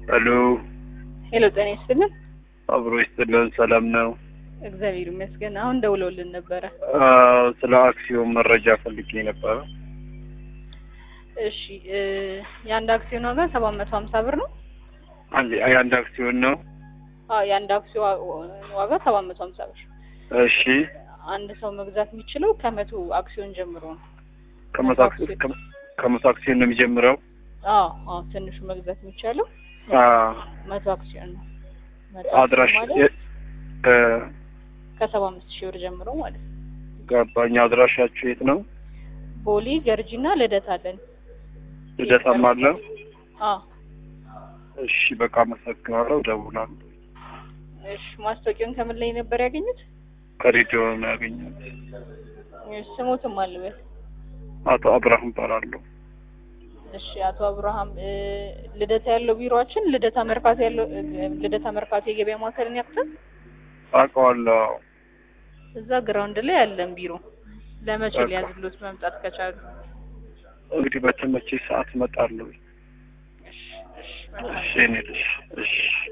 ሄሎ ሄሎ፣ ጤና ይስጥልን። አብሮ ይስጥልን። ሰላም ነው? እግዚአብሔር ይመስገን። አሁን ደውለውልን ነበረ። አዎ፣ ስለ አክሲዮን መረጃ ፈልጌ ነበረ። እሺ፣ እ የአንድ አክሲዮን ዋጋ ሰባት መቶ ሀምሳ ብር ነው። አንድ የአንድ አክሲዮን ነው። አዎ፣ የአንድ አክሲዮን ዋጋ ሰባት መቶ ሀምሳ ብር። እሺ፣ አንድ ሰው መግዛት የሚችለው ከመቶ አክሲዮን ጀምሮ ነው። ከመቶ አክሲዮን ከመቶ አክሲዮን ነው የሚጀምረው። አዎ፣ አዎ፣ ትንሹ መግዛት የሚቻለው አዎ፣ መቶ አክሲዮን ነው። መቶ አድራሽ አክሲዮን ማለት እ ከሰባ አምስት ሺህ ብር ጀምሮ ማለት ነው። ገባኝ። አድራሻችሁ የት ነው? ቦሌ ገርጂና ልደታ አለን። ልደታም አለ። አዎ፣ እሺ፣ በቃ አመሰግናለሁ። እደውላለሁ። እሺ። ማስታወቂያውን ከምን ላይ ነበር ያገኙት? ከሬዲዮ ነው ያገኘሁት። እሺ፣ ስሞትም አልበል አቶ አብርሃም እባላለሁ። እሺ አቶ አብርሃም እ ልደታ ያለው ቢሮአችን ልደታ መርካቶ ያለው እ ልደታ መርካቶ የገበያ ማዕከልን ያክል አውቀዋለሁ። እዛ ግራውንድ ላይ ያለን ቢሮ ለመቼ በቃ። ሊያዝሉት መምጣት ከቻሉ? እንግዲህ በተመቼ ሰዓት እመጣለሁ። እሺ እሺ መልካም እሺ፣ እኔ ልጅ እሺ